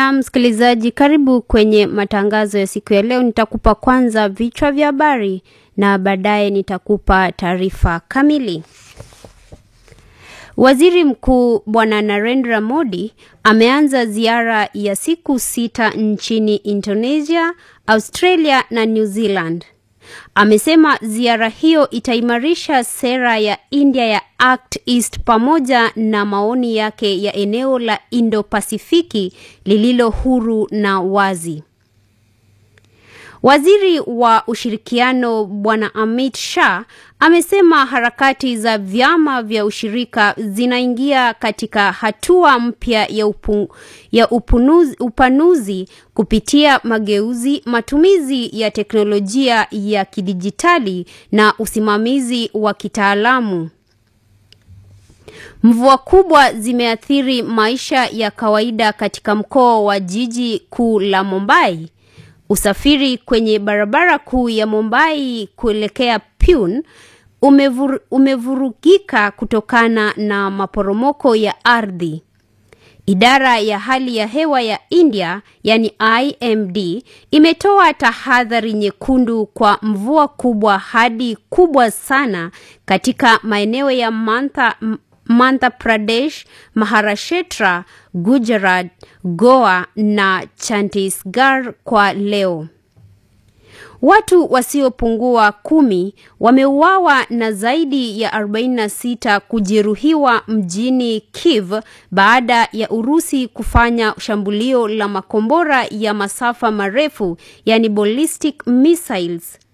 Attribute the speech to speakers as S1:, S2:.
S1: Na msikilizaji, karibu kwenye matangazo ya siku ya leo. Nitakupa kwanza vichwa vya habari na baadaye nitakupa taarifa kamili. Waziri Mkuu Bwana Narendra Modi ameanza ziara ya siku sita nchini Indonesia, Australia na New Zealand. Amesema ziara hiyo itaimarisha sera ya India ya Act East pamoja na maoni yake ya eneo la Indo-Pasifiki lililo huru na wazi. Waziri wa ushirikiano Bwana Amit Shah amesema harakati za vyama vya ushirika zinaingia katika hatua mpya ya, upu, ya upunuzi, upanuzi kupitia mageuzi, matumizi ya teknolojia ya kidijitali na usimamizi wa kitaalamu. Mvua kubwa zimeathiri maisha ya kawaida katika mkoa wa jiji kuu la Mumbai. Usafiri kwenye barabara kuu ya Mumbai kuelekea Pune umevur, umevurugika kutokana na maporomoko ya ardhi. Idara ya hali ya hewa ya India yani IMD imetoa tahadhari nyekundu kwa mvua kubwa hadi kubwa sana katika maeneo ya Mantha, Madhya Pradesh, Maharashtra, Gujarat, Goa na Chhattisgarh kwa leo. Watu wasiopungua kumi wameuawa na zaidi ya 46 kujeruhiwa mjini Kiev baada ya Urusi kufanya shambulio la makombora ya masafa marefu yani ballistic missiles